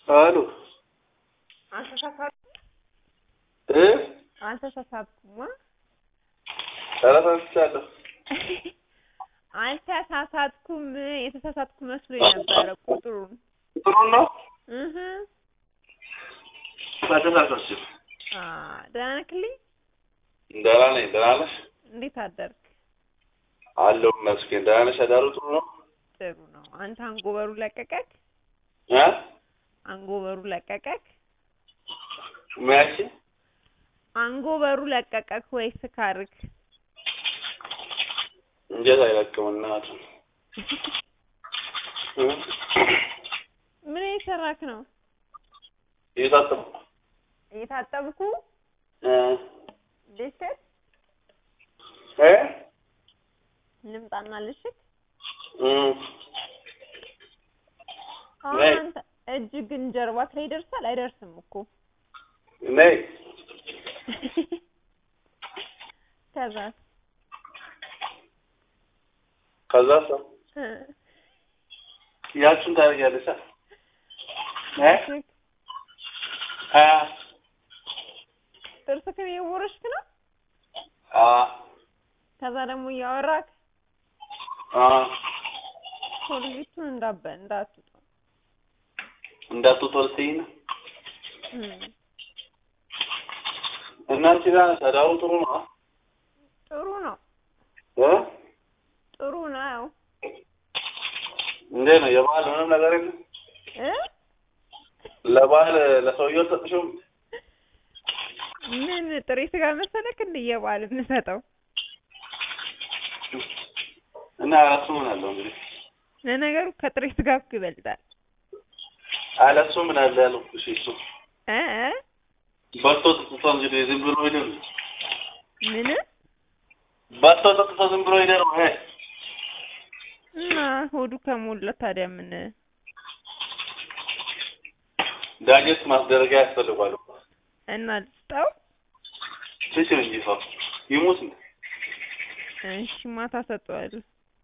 አሉ አልተሳሳትኩም እ አልተሳሳትኩም ተረሳስቻለሁ። አልተሳሳትኩም የተሳሳትኩ መስሎኝ ነበረ ቁጥሩን ጥሩ ነው። እህ አልተሳሳችም። አ ደህና ነክልኝ ደህና ነኝ። ደህና ነሽ? እንዴት አደርክ አለሁ ይመስገን። ደህና ነሽ? አዳሩ ጥሩ ነው? ጥሩ ነው አንተ አንጎበሩ ለቀቀክ እ አንጎበሩ ለቀቀክ መያሽ አንጎበሩ ለቀቀክ ወይ ስካርክ እንጀት አይለቅም እናቱ እ ምን እየሰራክ ነው እየታጠብኩ እየታጠብኩ እ ልሽት እ ልምጣና ልሽት እ አሁን ነይ። አንተ እጅ ግን ጀርባክ ላይ ይደርሳል አይደርስም እኮ ነይ ከዛ ከዛ ሰው ያችን ታደርጊያለሽ አ እ አ ጥርስክን እየቦረሽክ ነው አ ከዛ ደግሞ እያወራክ አ ኮልጌቱን እንዳበ እንዳትወጣ እንዳትወጣ ልትይኝ ነው እም። እናንቺ ጋር ነሽ። አዳሩ ጥሩ ነው አ ጥሩ ነው እ ጥሩ ነው እንዴት ነው የበዓል ምንም ነገር የለም? እ ለበዓል ለሰውየው አልሰጥሽውም? ምን ጥሬ ስጋ መሰለክ እንደ የበዓል የምሰጠው እና እሱ ምን አለው እንግዲህ ለነገሩ ከጥሬ ስጋ እኮ ይበልጣል አለ እሱ ምን አለ ያለው እሺ እሱ እ እ በልቶ ጠጥቶ እንግዲህ ዝም ብሎ ይደር ምን በልቶ ጠጥቶ ዝም ብሎ ይደር እ እና ሆዱ ከሞላ ታዲያ ምን ዳጀት ማስደረጊያ ያስፈልጓል እኮ እና ልስጠው ትችል እንጂ ሰው ይሙት እንዴ እሺ ማታ ሰጠዋለሁ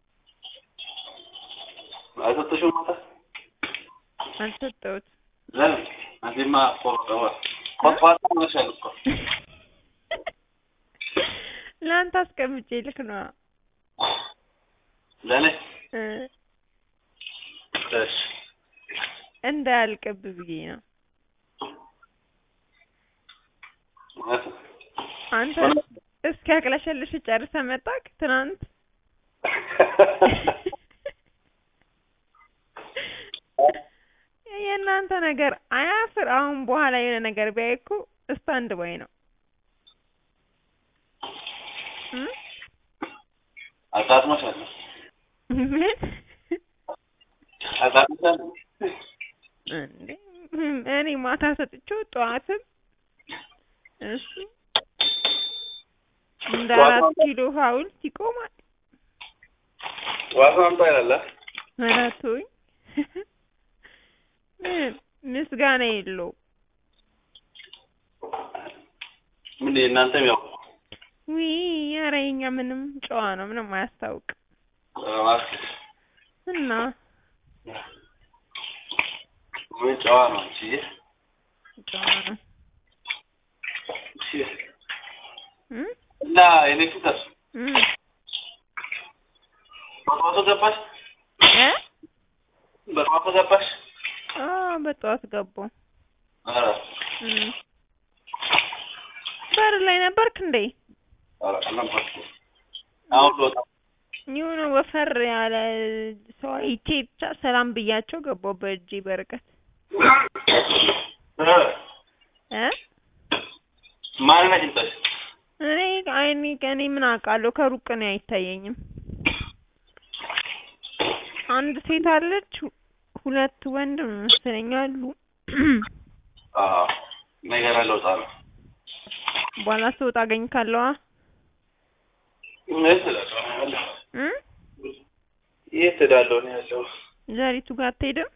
አልሰጠሽውም ማታ አልሰጠሁት ለምን አንቺማ ቆርጠዋ ቆጥፋታ ሆነሻል እኮ ለአንተ አስቀምጬ ልክ ነዋ ለእኔ እ እሺ እንዳያልቅብ ብዬ ነው እውነት ነው። አንተ እስኪ አቅለሸልሽ ጨርሰህ መጣክ ትናንት የእናንተ ነገር አያፍር አሁን በኋላ የሆነ ነገር ቢያይ እኮ ስታንድ ባይ ነው እ አጣጥመሻል ምን አጣጥመሻል እንዴ እኔ ማታ ሰጥቼው ጠዋትም እሱ እንደ አራት ኪሎ ሐውልት ይቆማል ዋሳ አምጣ ይላል አ? ኧረ ተወኝ ምን ምስጋና የለውም ምን እናንተም ያው ውይ ኧረ የኛ ምንም ጨዋ ነው ምንም አያስታውቅም እባክህ እና ምን ጨዋ ነው እንጂ ጨዋ ነው እሺ እ እና የኔ ፍቅር እ በጠዋቱ ገባሽ እ በጠዋቱ ገባሽ አዎ በጠዋት ገባሁ ኧረ እ በር ላይ ነበርክ እንዴ ኧረ አልነበርኩም አሁን ልወጣ የሆነ ወፈር ያለ ሰው አይቼ ብቻ ሰላም ብያቸው ገባሁ በእጄ በርቀት እ እ ማንን አግኝተሽ እኔ አይኔ እኔ ምን አውቃለሁ ከሩቅ ነው አይታየኝም አንድ ሴት አለች ሁለት ወንድ መሰለኝ አሉ አዎ ነገር ልወጣ ነው በኋላ ስወጣ አገኝካለሁ የት እሄዳለሁ እ የት እሄዳለሁ ነው ያለው ዘሪቱ ጋር አትሄድም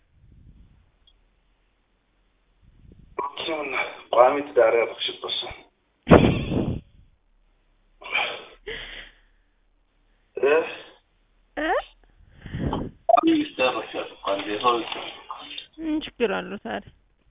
እሱን ቋሚ ትዳር ያደረግሽበት ሰው እ እ ቋሚ ሚስት ያደረግሻል እኮ አንዴ ሰው ልጅ ምን ችግር አለው ታዲያ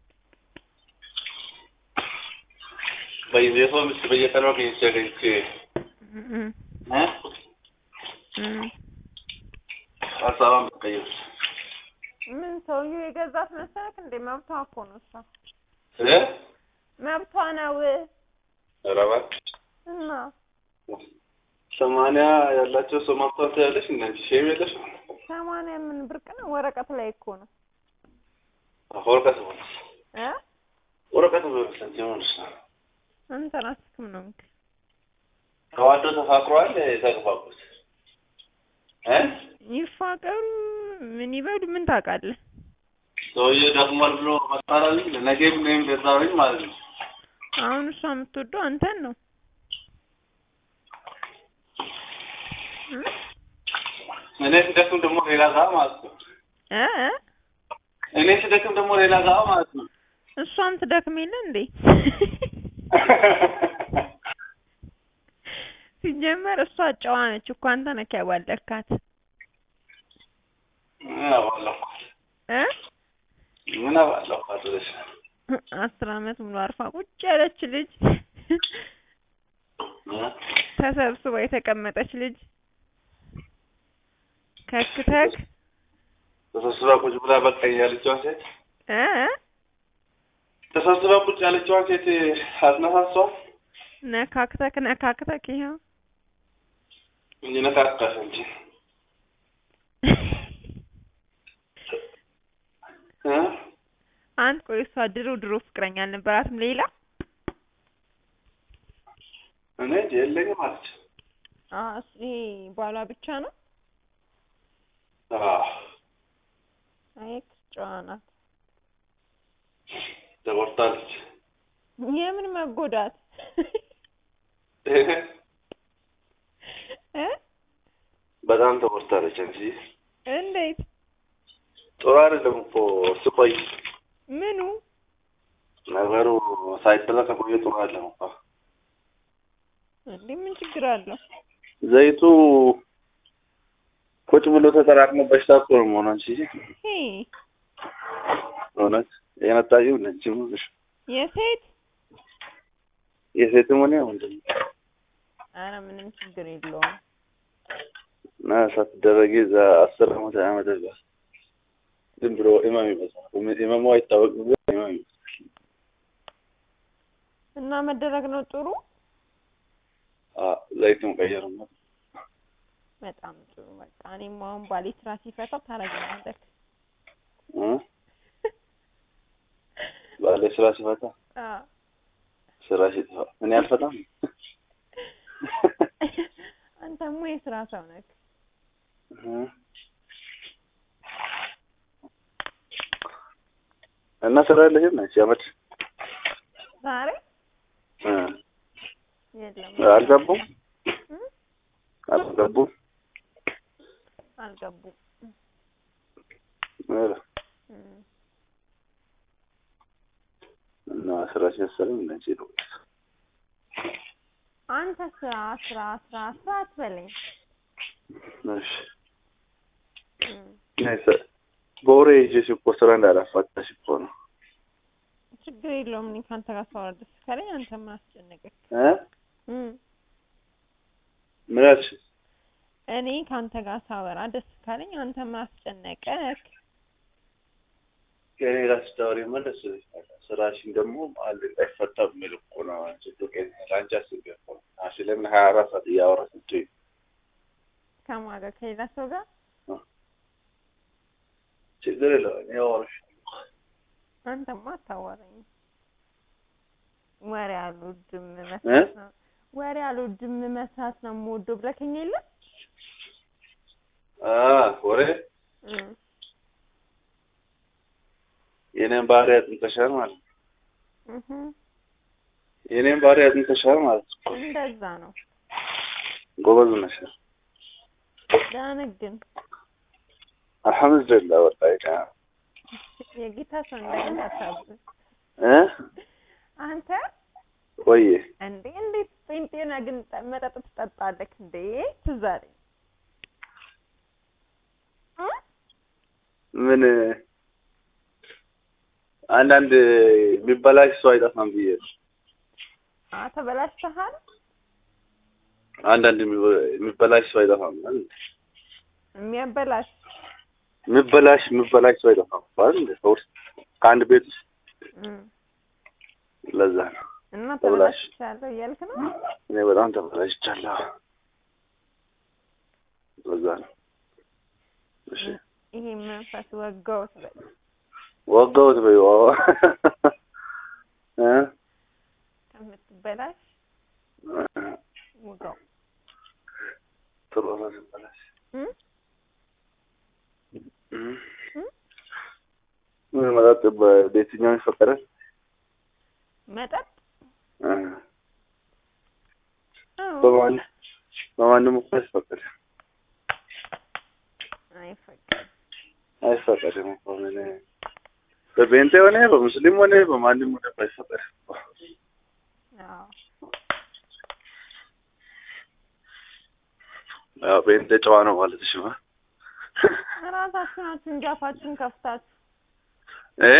በየቤቱ ምስ በየቀኑ አግኝቼ አግኝቼ እም፣ እ እም። ሀሳቧን ብትቀይር ምን ሰውዬው የገዛት መሰለክ እንዴ? መብቷ እኮ ነው እሷ እ መብቷ ነው ኧረ እባክህ እና ሰማንያ ያላቸው ሰው ማብቷት ያለሽ እና አንቺ ሼም የለሽ ሰማንያ ምን ብርቅ ነው? ወረቀት ላይ እኮ ነው ወረቀት ሆነስ እ ወረቀት ሆነስ አንቺ ሆነስ አንተ ራስክም ነው እንግዲህ ተዋዶ ተፋቅሯል የተግባቡት እ ይፋቀሩ ምን ይበሉ ምን ታውቃለህ? ሰውዬው ደክሟል ብሎ መጣላል ለነገም ነይም ደዛውኝ ማለት ነው አሁን እሷ የምትወደው አንተን ነው እ? እኔ ስደክም ደግሞ ሌላ ጋር ማለት ነው እ እ? እኔ ስደክም ደግሞ ሌላ ጋር ማለት ነው እሷም ትደክም የለ እንዴ? ሲጀመር እሷ ጨዋ ነች እኮ አንተ ነህ ያዋለድካት ምን አባለኳት እ ምን አባለኳት ብለሽ አስር አመት ሙሉ አርፋ ቁጭ ያለች ልጅ እ? ተሰብስባ የተቀመጠች ልጅ ከክተክ ተሰብስባ ቁጭ ብላ በቃ ያለችዋን ሴት እ እ? ተሰብስባ ቁጭ ያለችዋን ሴት አስነሳሷል ነካክተክ ነካክተክ ይኸው እንጂ ነካካሽ እንጂ እ? አንድ ቆይ እሷ ድሮ ድሮ ፍቅረኛ አልነበራትም ሌላ እኔ እንጂ የለኝም አለች አ እሱ ይሄ ባሏ ብቻ ነው አዎ አይ ጨዋ ናት ተቆርጣለች የምን መጎዳት እ በጣም ተቆርጣለች እንጂ እንዴት ጥሩ አይደለም እኮ እሱ ቆይ ምኑ ነገሩ ሳይበላ ከቆየ ጥሩ አይደለም እኮ እንዴ ምን ችግር አለው ዘይቱ ቁጭ ብሎ ተጠራቅሞ በሽታ እኮ ነው መሆኑ እንጂ ሄ እውነት የነጣቂው ነች ሙሽ የሴት የሴትም ሆነ ወንድ አረ ምንም ችግር የለውም እና ሳትደረጊ እዛ አስር አመት ሃያ አመት እዛ ዝም ብሎ ኢማም ይመስላል ኢማሙ አይታወቅም ግን ኢማም ይመስላል እና መደረግ ነው ጥሩ አ ዘይቱን ቀየርማ በጣም ጥሩ በቃ እኔም አሁን ባሌ ስራ ሲፈታ ታረጋለህ እ ባለ ስራ ሲፈታ አ ስራ ሲጠፋ እኔ አልፈታም አንተማ የስራ ሰው ነህ እ እና ስራ የለሽም ነች ያመት ዛሬ እ የለም አልገቡም እ? አልገቡም አልገቡም ኧረ እ። እና ስራ ሲያሰለም ነች ነው አንተ ስራ ስራ ስራ ስራ አትበለኝ እሺ እ። ናይስ በወሬ ይዤሽ እኮ ስራ እንዳላፋታሽ እኮ ነው ችግር የለውም እኔ ከአንተ ጋር ሳወራ ደስ ካለኝ አንተ ምን አስጨነቀህ እ እ። ምን አልሽ እኔ ከአንተ ጋር ሳወራ ደስ ካለኝ አንተ ምን አስጨነቀህ ከእኔ ጋር ስታወሪ መለስ ይልሻል። ስራሽን ደግሞ አለ አይፈታም የሚል እኮ ነው። አንቺ ዱቄት ለአንቺ አስቤ እኮ ነው። አንቺ ለምን ሀያ አራት ሰዓት እያወራሽ ስትይ ከማን ጋር ከሌላ ሰው ጋር ችግር የለውም እኔ አወራሻለሁ። አንተማ አታዋራኝም ወሬ አልወድም መስራት ነው ወሬ አልወድም መስራት ነው የምወደው ብለኸኝ የለ አ ወሬ እ። የኔን ባህሪ አጥንተሻል ማለት ነው። እህ የኔን ባህሪ አጥንተሻል ማለት ነው። እንደዛ ነው ጎበዝ ነሽ። ደህና ነህ ግን አልሐምዱሊላህ ወላሂ ደህና የጌታ ሰው እንዳይመታብህ እ አንተ ወይ እንዴ እንዴት ጴንጤ ነህ ግን ጠ- መጠጥ ትጠጣለህ እንዴ ትዝ አለኝ እ? ምን አንዳንድ የሚበላሽ ሰው አይጠፋም ብዬ ነው። አ ተበላሽተሃል? አንዳንድ የሚበ- የሚበላሽ ሰው አይጠፋም አይደል? የሚያበላሽ የሚበላሽ የሚበላሽ ሰው አይጠፋም አይደል? ሰው ውስጥ ከአንድ ቤት ውስጥ እም። ለዛ ነው እና ተበላሽ። ተበላሽቻለሁ እያልክ ነው? እኔ በጣም ተበላሽቻለሁ። ለዛ ነው እሺ ይሄ መንፈስ ወጋውት በል ወጋሁት በይው አዎ እ ከምትበላሽ ወጋው ጥሩ ነው ሲበላሽ እም? እም። እም? ምን መጠጥ በየትኛው ይፈቀዳል? መጠጥ እ አዎ። በማን በማንም እኮ አይፈቀድም አይፈቀድም። አይፈቀድም እኮ ምን በቤንቴ ሆነ በሙስሊም ሆነ በማንም ሆነ እኮ አይፈቀድም እኮ። አዎ ያው ቤንቴ ጨዋ ነው ማለት ሽማ ራሳችሁ ናችሁ እንጂ አፋችሁን ከፍታችሁ እ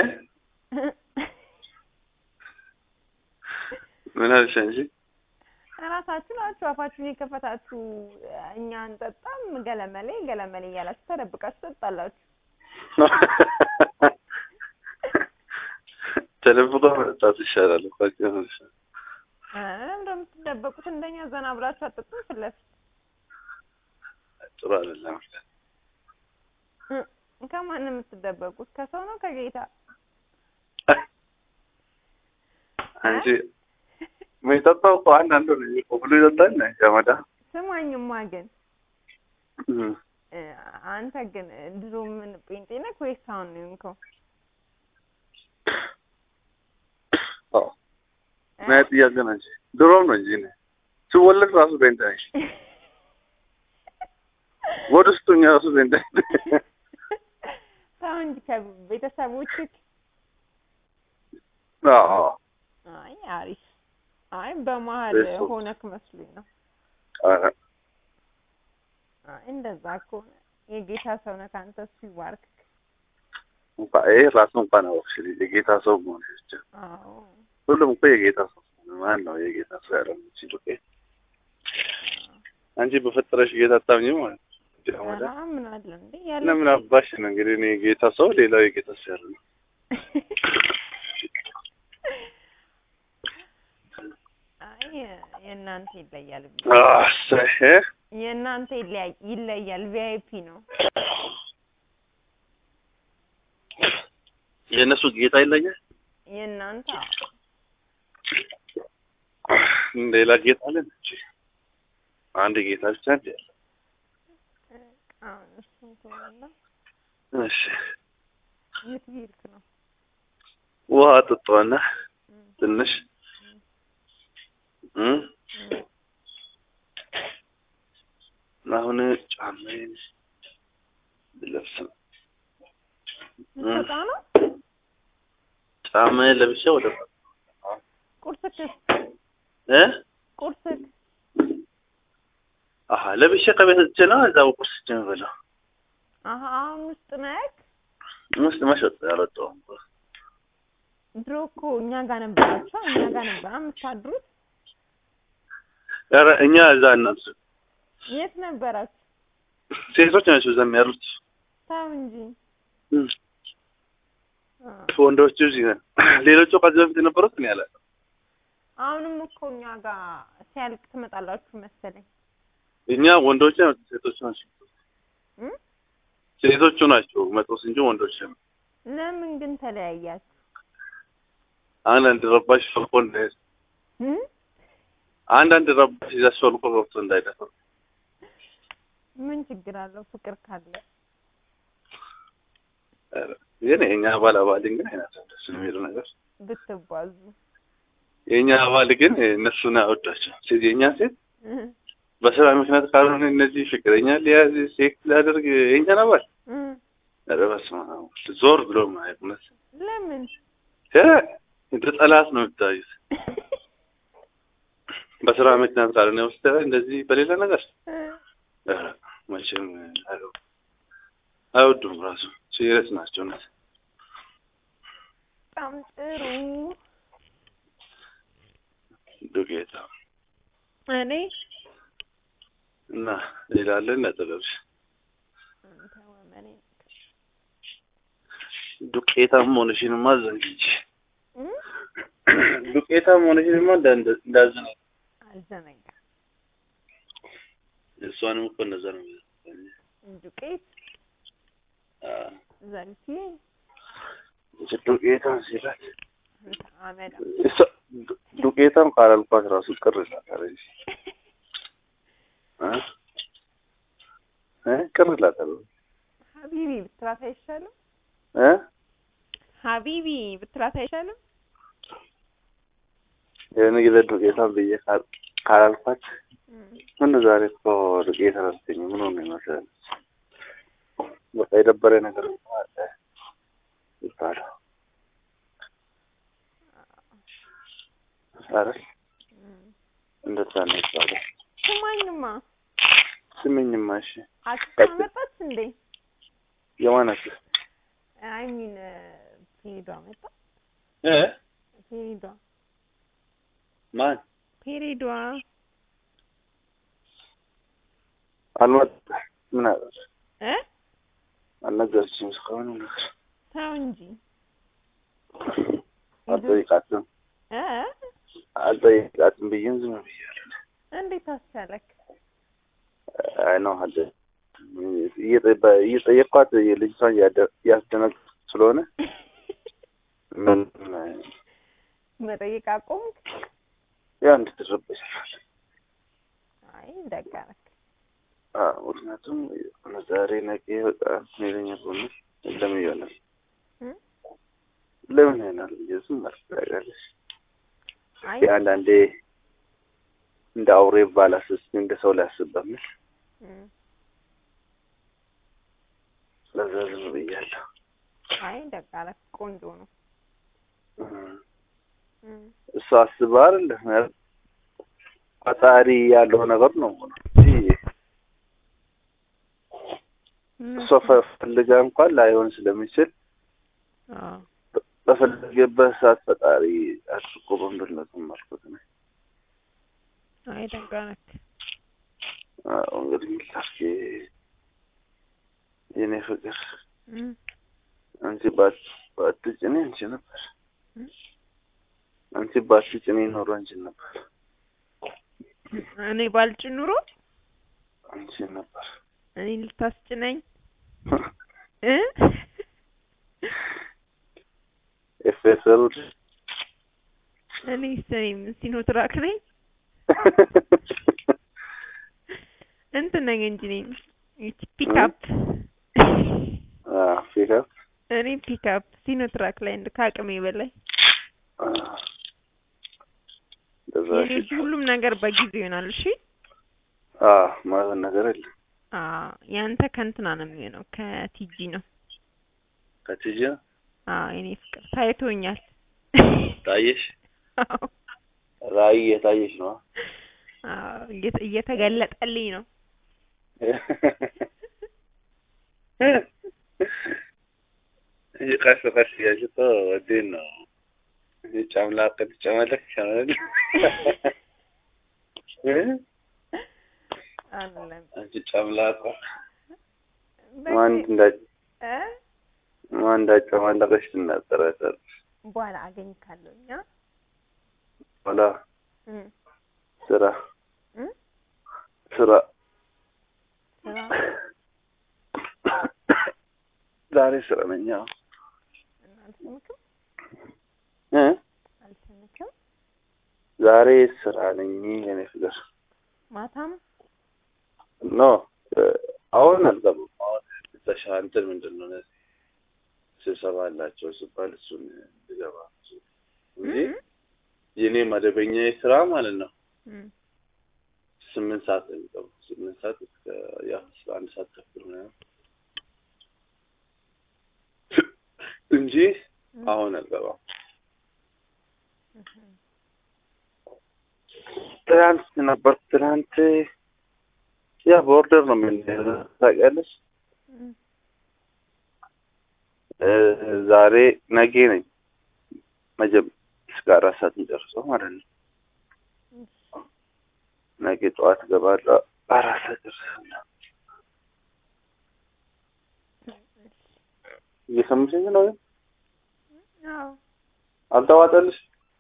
ምን አልሽ አንቺ? ራሳችሁ ናችሁ አፋችሁን የከፈታችሁ። እኛ አንጠጣም ገለመሌ ገለመሌ እያላችሁ ተደብቃችሁ ትጠጣላችሁ። ተደብቆ መጠጣት ይሻላል እኮ ኧረ እንደምትደበቁት እንደኛ ዘና ብላችሁ አጠጡም ፊት ለፊት ጥሩ አይደለም። እ ከማን ነው የምትደበቁት? ከሰው ነው ከጌታ? አንቺ የሚጠጣው እኮ አንዳንዱ ነው እኮ ብሎ ይጠጣል ነው ገመዳ ስማኝማ ግን እም። እ አንተ ግን ድሮ ምን ጴንጤ ነህ ወይስ አሁን ነው የሆንከው? አዎ ምን አይነት ጥያቄ ነው እንጂ ድሮም ነው እንጂ እኔ ስወለድ ራሱ ቤንታ ነኝ። ወደ ውስጥ ሆኜ ራሱ ቤንታ ነኝ። ተው እንጂ ከቤተሰቦችህ አዎ አይ አሪፍ። አይ በመሀል ቤተሰብ- ሆነክ መስሎኝ ነው። ኧረ አይ እንደዛ ከሆነ የጌታ ሰው ነህ አንተ፣ እሱ ይባርክ። እንኳን ይሄ ራሱ እንኳን አወቅሽልኝ የጌታ ሰው መሆን ብቻ አዎ ሁሉም እኮ የጌታ ሰው ነው። ማን ነው የጌታ ሰው ያለው? እቺ ዱቄት አንቺ በፈጠረሽ ጌታ አታምኚም ማለት ነው። ኧረ ምን አለ እንዴ ያለ ለምን አባሽ ነው እንግዲህ እኔ የጌታ ሰው ሌላው የጌታ ሰው ያለው ነው። አይ የእናንተ ይለያል። አሰህ የእናንተ ይለያል ይለያል። ቪአይፒ ነው። የእነሱ ጌታ ይለኛል። የእናንተ ሌላ ጌታ አለን እንጂ አንድ ጌታ ብቻ እንደ ያለ። አሁን እሱን ከሆነ እሺ የት ሄድክ ነው? ውሃ ጠጣዋና ትንሽ እ አሁን ጫማዬን ልለብስ ነው። ልትወጣ ነው? ጫማዬን ለብሼ ወደ ቁርስክስ እ ቁርስክ አሀ ለብሼ ከቤት ወጥቼ ነው እዛው ቁርስ የምበላው። አሀ አሁን ውስጥ ነህ? ውስጥ መሸጥ ያልወጣሁም እኮ። ድሮ እኮ እኛ ጋር ነበራችሁ። እኛ ጋር ነበር የምታድሩት። ኧረ እኛ እዛ እናት የት ነበራችሁ? ሴቶች ናቸው እዛ የሚያሉት። ተው እንጂ እም። አ፣ ወንዶቹ እዚህ ነን። ሌሎቹ ከዚህ በፊት የነበሩት እኔ አላውቅም። አሁንም እኮ እኛ ጋር ሲያልቅ ትመጣላችሁ መሰለኝ። እኛ ወንዶች ሴቶች ናቸው እም? ሴቶቹ ናቸው መጦስ እንጂ ወንዶች ነው። ለምን ግን ተለያያችሁ? አንዳንድ ረባሽ ፈልቆ እንዳይሄድ እም? አንዳንድ ረባሽ ይዛሽ ፈልቆ ገብቶ እንዳይደፍር ምን ችግር አለው ፍቅር ካለ? ኧረ፣ ግን የእኛ አባል አባል ግን አይናቸው ደስ የሚል ነገር ብትባዙ የእኛ አባል ግን እነሱን አይወዳቸው ሴት የእኛ ሴት እህ፣ በስራ ምክንያት ካልሆነ እነዚህ ፍቅረኛ ሊያዝ ሴክስ ሊያደርግ የእኛን አባል እህ። ኧረ በስመ አብ ዞር ብሎ ማየት እውነት ለምን እ እንደ ጠላት ነው የምታዩት። በስራ ምክንያት ካልሆነ ውስጥ እንደዚህ በሌላ ነገር እህ፣ ኧረ መቼም አይወ- አይወዱም ራሱ ሲሪየስ ናቸው እውነት በጣም ጥሩ ዱቄታ እኔ እና ሌላ አለ ነጥብሽ ተወመኔ ዱቄታም መሆንሽንማ ዘንግቼ ዱቄታም መሆንሽንማ እንዳንደ- እንዳዘነጋ አልዘነጋ እሷንም እኮ እንደዛ ነው የሚለው። ዱቄት አዎ፣ ዘንቲ እቺ ዱቄታም ሲላት እንተ አመዳ እሷ ዱ- ዱቄታም ካላልኳት ራሱ ቅር ይላታል እንጂ እ እ ቅር ይላታል ሀቢቢ ብትላት አይሻልም? እ ሀቢቢ ብትላት አይሻልም? የሆነ ጊዜ ዱቄታም ብዬ ካል- ካላልኳት ምን ዛሬ እኮ ዱቄት አላልከኝ ምን ሆነ ይመስላል በቃ የደበረ ነገር አለ ይባላል አይደል እንደዛ ነው ይባላል ስማኝማ ስምኝማ እሺ አክስት መጣች እንዴ? የማናት አይ ሚን ፔሪዷ መጣ። እ ፔሪዷ ማን ፔሪዷ አልመጣ ምን አለ እ አልነገረችኝም እስካሁን ነገር ተው እንጂ አልጠይቃትም እ አልጠይቃትም ብዬም ዝም ብያለሁ እንዴት አስቻለክ? አይ ነው አለ እየጠ- እየጠየቅኳት የልጅቷን እያደ- እያስደነገጥኩ ስለሆነ ምን መጠየቅ አቆምክ? ያ እንድትረበሽ አይ ደግ አደረክ። አዎ፣ ምክንያቱም ዛሬ ነገ በቃ ሜለኛ ከሆነ ለምን ይሆናል እ? ለምን ይሆናል ብዬ ዝም አልኩ። አይ አንዳንዴ እንደ አውሬ ባላስስ እንደ ሰው ላያስብ በሚል እ ለዛ ዝም ብያለሁ። አይ ደግ አደረክ። ቆንጆ ነው። እም፣ እ እሱ አስባ አይደለ ፈጣሪ ያለው ነገር ነው እንጂ እሷ ፈ- ፈልጋ እንኳን ላይሆን ስለሚችል አዎ በፈለገበት ሰዓት ፈጣሪ አድርጎ በምድር ነው ተማርኩት ነው። አይ ደግ አደረክ። አዎ እንግዲህ ምን ላድርግ የኔ ፍቅር እ አንቺ ባት ባትጭኔ አንቺ ነበር እ? አንቺ ባትጭኔ ኖሮ አንቺ ነበር እኔ ባልጭ ኑሮ አንቺ ነበር እኔ ልታስጭነኝ እ ኤፌሰሩ እኔ ስኔም ሲኖትራክ ነኝ እንትን ነኝ እንጂ ነኝ ይቺ ፒክአፕ ፊካ እኔ ፒክአፕ ሲኖትራክ ላይ እንደ ከአቅሜ በላይ እንደዛ የኔ ሁሉም ነገር በጊዜው ይሆናል። እሺ ማለት ነገር የለም አዎ ያንተ ከእንትና ነው የሚሆነው ከቲጂ ነው። ከትጅ አዎ የኔ ፍቅር ታይቶኛል። ታየሽ አዎ ራእይ የታየሽ ነው አዎ እየተ- እየተገለጠልኝ ነው። ቀስ ቀስ እያልሽ እኮ ወዴት ነው ጨምላቅ ትጨመለቅ ይሻላል አይደለም አንቺ ጨምላቋ በቃ- ማን እንዳ እ ማን እንዳጨማለቀሽ ትናገራታለሽ በኋላ አገኝካለሁ እኛ ኋላ እ ስራ እ ስራ ስራ ዛሬ ስራ ነኝ አዎ እና አልሰምክም እ አልሰምክም ዛሬ ስራ ነኝ የኔ ፍቅር ማታም ኖ አሁን አልገባም አሁን ተሻ እንትን ምንድን ነው እነዚህ ስብሰባ አላቸው ሲባል እሱን ልገባ እንጂ እ? የኔ መደበኛ ስራ ማለት ነው እ ስምንት ሰዓት ነው የሚገባው ስምንት ሰዓት እስከ ያው እስከ አንድ ሰዓት ተኩል ምናምን እንጂ እ አሁን አልገባም እህ ትናንት ነበር ትናንት ያ በኦርደር ነው የምንሄደው ታውቂያለሽ እ እ ዛሬ ነገ ነኝ መጀመ እስከ አራት ሰዓት እንጨርሰው ማለት ነው ነገ ጠዋት እገባለሁ። አራት ሰዓት ደርሳለሁ። እየሰማሽኝ ነው? አዎ አልተዋጠልሽ?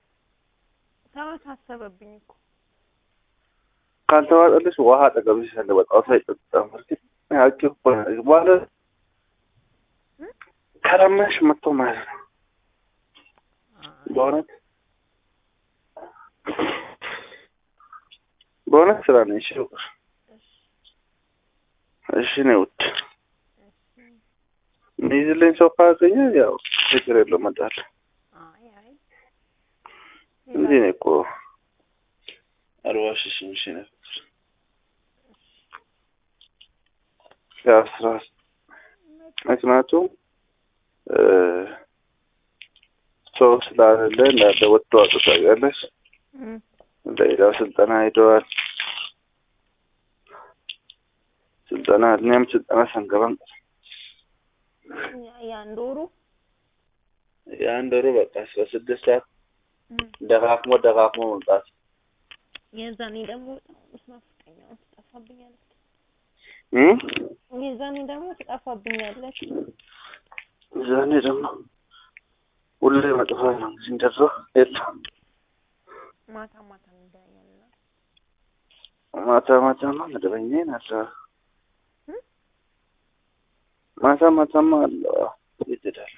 ተወሳሰበብኝ እኮ ካልተዋጠልሽ ውሃ አጠገብሽ ያለ በጣም ሳይጠጣ ማለት ያቂ እኮ በኋላ ከለመንሽ መጥቶ ማለት ነው። በእውነት በእውነት ስራ ነው። እሺ እሺ ነው ውድ የሚይዝልኝ ሰው ካገኘ ያው ችግር የለውም እመጣለሁ አይ አይ እንጂ እኔ እኮ አልዋሽሽም። እሺ ነው ያው ስራ ምክንያቱም ሰው ስላለ እንዳለ ወጥቶ አጥታያለሽ እም፣ ሌላው ስልጠና ሄደዋል። ስልጠና እኛም ስልጠና ሳንገባም ያ- የአንድ ወሩ የአንድ ወሩ በቃ አስራ ስድስት ሰዓት እም፣ ደካክሞ ደካክሞ መምጣት የዛኔ ደግሞ ስናፍቀኛው ትጠፋብኛለች። እም? የዛኔ ደግሞ ትጠፋብኛለች። ዛኔ ደግሞ ሁሌ መጥፋት ነው እንጂ እንደዛ የለም። ማታ ማታ እንገናኛለን። ማታ ማታማ መደበኛ ናት። እም? ማታ ማታማ አለ ይትዳል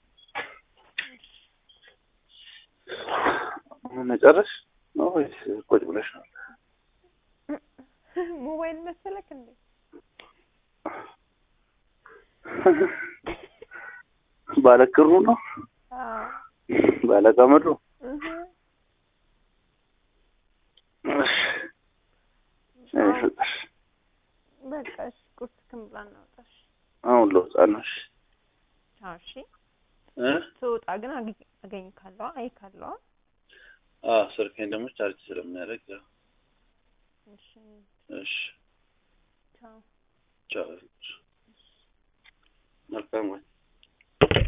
መጨረሽ ነው ወይስ ቁጭ ብለሽ ነው? ሞባይል መሰለክ እንዴ? ባለክሩ ነው አዎ ባለቀመዱ እህ እሺ እኔ ፍቅር በቃ እሺ፣ ቁርስ ክምብላ እናውጣሽ። አሁን ልወጣ ነው። እሺ አዎ እሺ። እ ስወጣ ግን አግኝ- አገኝካለሁ አይካለሁ። አዎ ስልኬን ደግሞ ቻርጅ ስለሚያደርግ ያው እሺ እሺ ቻው። ቻው መልካም ወይ